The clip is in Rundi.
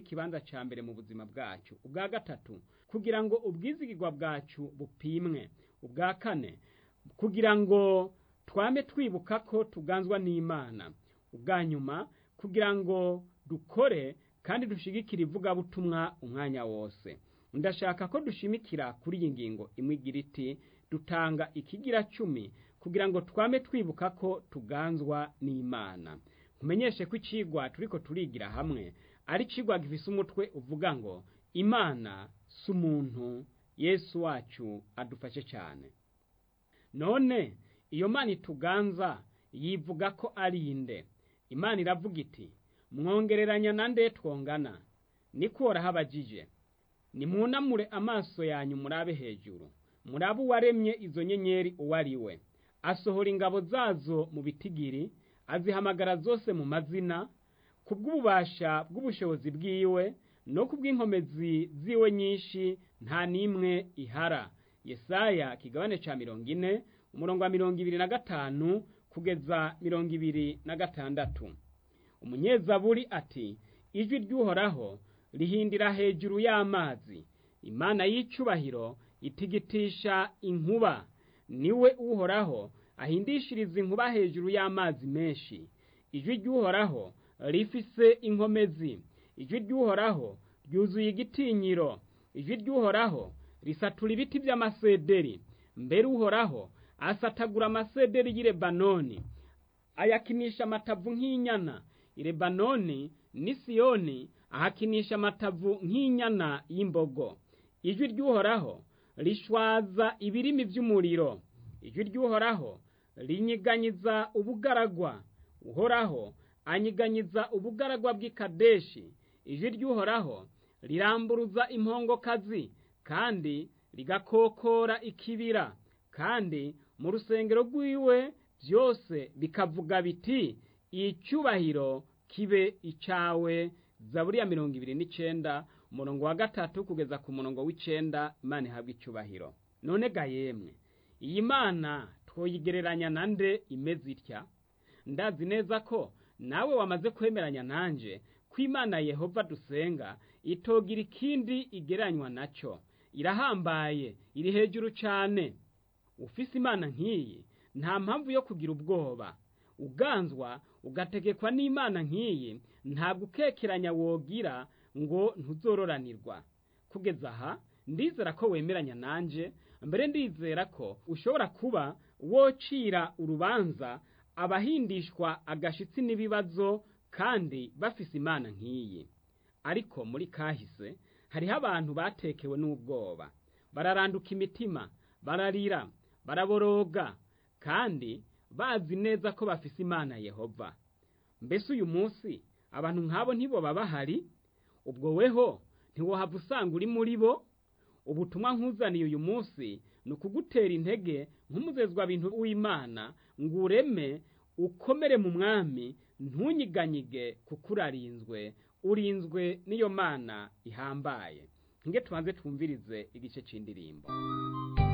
ikibanza ca mbere mu buzima bwacu ubwa gatatu kugira ngo ubwizigirwa bwacu bupimwe ubwa kane kugira ngo twame twibuka ko tuganzwa n'imana ubwa nyuma kugira ngo dukore kandi dushigikire ivugabutumwa umwanya wose ndashaka ko dushimikira kuri iyi ngingo imwe igira iti dutanga ikigira cumi kugira ngo twame twibuka ko tuganzwa n'imana nkumenyeshe ko icigwa turiko turigira hamwe ari icigwa gifise umutwe uvuga ngo imana si umuntu yesu wacu adufashe cyane none iyo mana ituganza yivuga ko ari inde imana iravuga iti mwongereranya na nde twongana niko habagije nimwunamure amaso yanyu murabe hejuru murabe uwaremye izo nyenyeri uwo ari we asohora ingabo zazo mu bitigiri azihamagara zose mu mazina ku bw'ububasha bw'ubushobozi bwiwe no ku bw'inkomezi ziwe nyinshi nta n'imwe ihara yesaya kigabane ca mirongo ine umurongo wa mirongo ibiri na gatanu kugeza mirongo ibiri na gatandatu umunyezaburi ati ijwi ry'uhoraho rihindira hejuru y'amazi imana y'icubahiro itigitisha inkuba niwe uhoraho ahindishiriza inkuba hejuru y'amazi menshi ijwi ry'uhoraho rifise inkomezi ijwi ry'uhoraho ryuzuye igitinyiro ijwi ry'uhoraho risatura ibiti by'amasederi mbere uhoraho asatagura amasederi y'i lebanoni ayakinisha amatavu nk'inyana i lebanoni n'i siyoni ahakinisha amatavu nk'inyana y'imbogo ijwi ry'uhoraho rishwaza ibirimi by'umuriro ijwi ry'uhoraho rinyiganyiza ubugaragwa uhoraho anyiganyiza ubugaragwa bw'ikadeshi ijwi ry'uhoraho riramburuza impongokazi kandi rigakokora ikibira kandi mu rusengero rw'iwe byose bikavuga biti icyubahiro kibe icawe zaburi ya mirongo ibiri n'icenda umurongo wa gatatu kugeza ku murongo w'icenda imana ihabwa icyubahiro none ga yemwe iyi mana twoyigereranya na nde imeze itya ndazi neza ko nawe wamaze kwemeranya nanje ko imana yehova dusenga itogira ikindi igereranywa nacyo irahambaye iri hejuru cyane ufise imana nk'iyi nta mpamvu yo kugira ubwoba uganzwa ugategekwa n'imana nk'iyi ntabwo ukekeranya wogira ngo ntuzororanirwa kugeza aha ndizera ko wemeranya nanje mbere ndizera ko ushobora kuba wocira urubanza abahindishwa agashitsi n'ibibazo kandi bafise imana nk'iyi ariko muri kahise hariho abantu batekewe n'ubwoba bararanduka imitima bararira baraboroga kandi bazi neza ko bafise imana yehova mbese uyu munsi abantu nk'abo ntiboba bahari ubwo weho ntiwohava usanga uri muri bo ubutumwa nkuzaniye uyu munsi ni ukugutera intege nk'umuzezwa bintu w'imana ngo ureme ukomere mu mwami ntunyiganyige kuko urarinzwe urinzwe n'iyo mana ihambaye nge tubanze twumvirize igice c'indirimbo